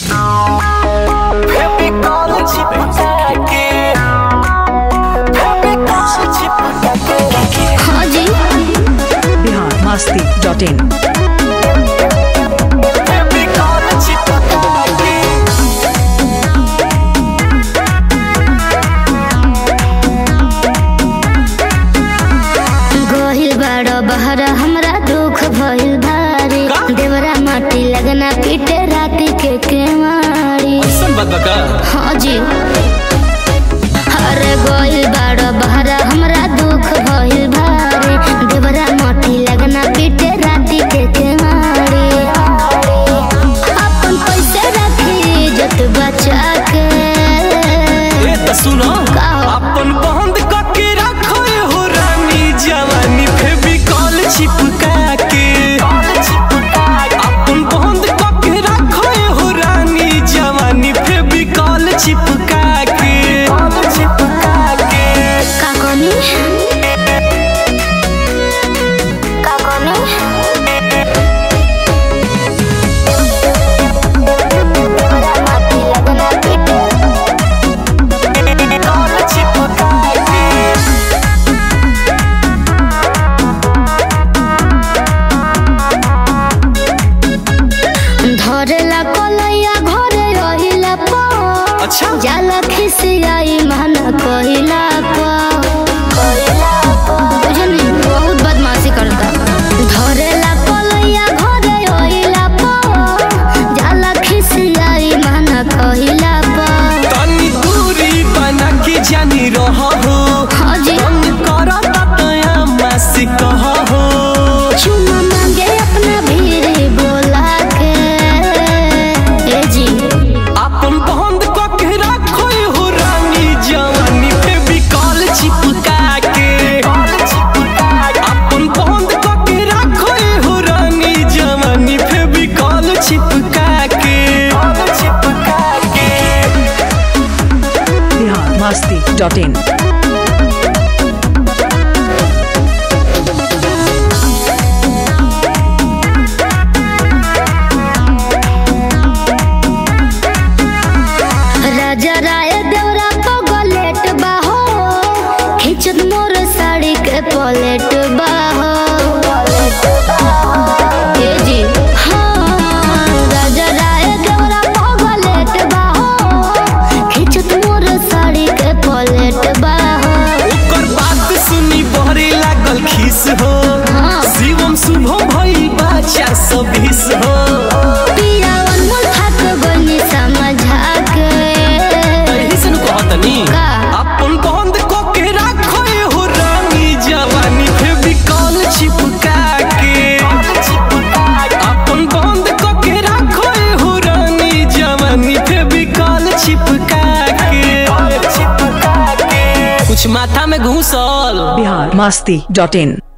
हाँ जी Bihar Masti dot in गोहिल बाड़ो बहरा हमरा दुख भइल भारी देवरा माटी लगना पीटे राती के केवाड़ी हाँ जी अरे गोहिल बाड़ो बहरा हमरा दुख भइल भारी देवरा माटी लगना पीटे राती के केवाड़ी अपन पैसे रखी जत बचा के ए त सुनो का हो? अपन बंद करके रखो हो रानी जवानी फेविकॉल चिपका के अपन बंद करके रखो हो रानी जवानी फेविकॉल चिपका के चिपका के का कहनी का कहनी धरेला कलैया घरे रहिला पा अच्छा जाला खिसियाई माना कहिला पा बुझनी बहुत बदमाशी करता धरेला कलैया घरे रहिला पा जाला खिसियाई माना कहिला पा तनी दूरी बना के जानी रहो हो हाँ जी मन करता तया मासी कहो हो चुमा मांगे अपना भीड़ बोला के ए जी अपन बंद करके रखो हो रानी जवानी पे बिकॉल चिपका के अपन बंद करके रखो हो रानी जवानी पे बिकॉल चिपका के चिपका के बिहार मस्ती डॉट इन राजा राय देवरा पगलेट बाहो खिंचत मोर साड़ी के पलेट बाहो ए जी हाँ राजा राय देवरा पगलेट बाहो खिंचत मोर साड़ी के पलेट बाहो ओकर बात सुनी बहरे लागल खीस हो हाँ शिवम शुभ भई बाचा सबीस हो पिया अनमोल थाक बनी समझा के एही से नु कहतनी का? अपन बंद करके रखो हो रानी जवानी पे बिकॉल चिपका के अपन बंद करके रखो हो रानी जवानी पे बिकॉल चिपका के चिपका के कुछ माथा में घुसल बिहार मस्ती डॉट इन